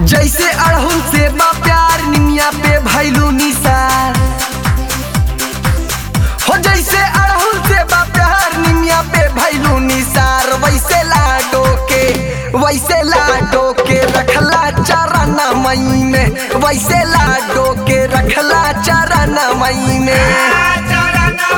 जैसे अड़हुल से बा प्यार निमिया पे भैलू निसार हो जैसे अड़हुल से बा प्यार निमिया पे भैलू निसार वैसे लाडो के वैसे लाडो के रखला चरण मई में वैसे लाडो के रखला चरण मई में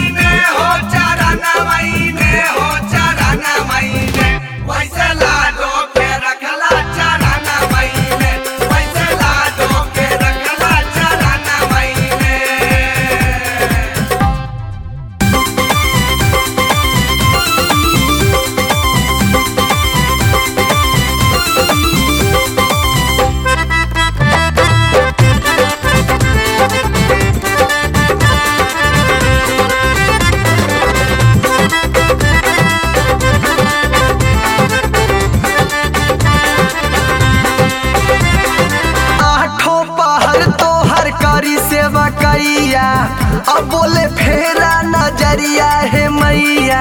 आठों पहर तो हर करी सेवा कैया अब बोले फेरा नजरिया है मैया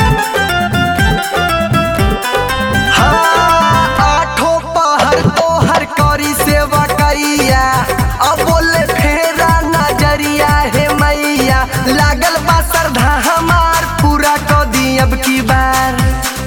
हाँ, आठों पहर तो हर करी सेवा कैया अब बोले फेरा नजरिया है मैया लागल बा श्रद्धा हमार पूरा कर दी अब की बार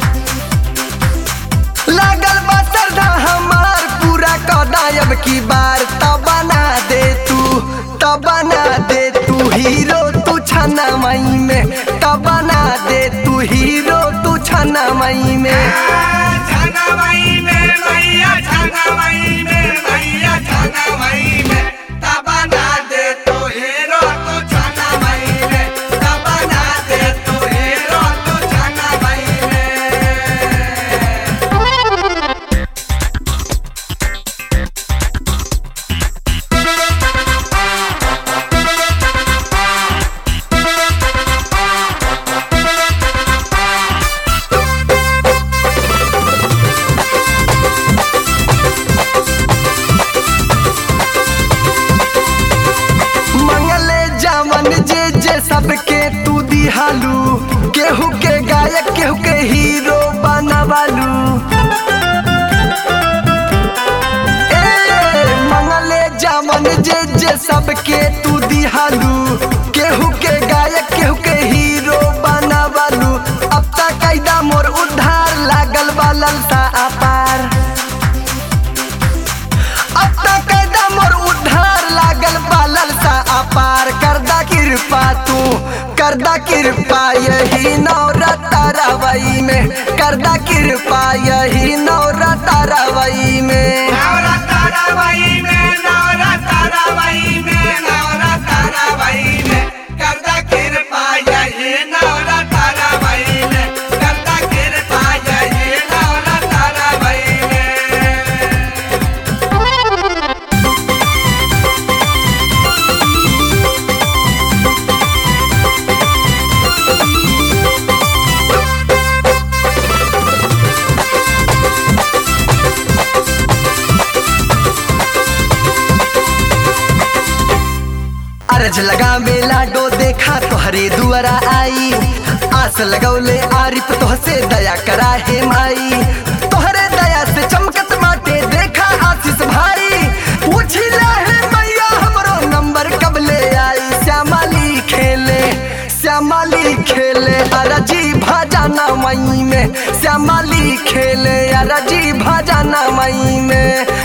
लागल बा श्रद्धा हमार पूरा कदायब की बार तब बना दे तू तब बना दे तू हीरो तू छना मई में तब बना दे तू हीरो तू छना मई में मंगले जावन जे जे सबके तू दिहालू केहू के गायक केहू के हीरो बनवालू ए मंगले जावन जे जे सबके तू दिहालू केहू के गायक केहू के हीरो बनवालू अब तक कैदा मोर उद्धार लागल बा ललसा अपार अब तक कैदा मोर उद्धार लागल बालल सा अपार करदा कृपा तू करदा कृपा यही नवरता रवई में करदा कृपा यही नवरता रवई में अरज लगा मेला डो देखा तोहरे दुआरा आई आस लगौले आरिफ तोहसे दया करा हे माई तोहरे दया से चमकत माटे देखा आशीष भाई पूछिला है मैया हमरो नंबर कब ले आई श्यामली खेले श्यामली खेले अरजी भजाना मई में श्यामली खेले अरजी भजाना मई में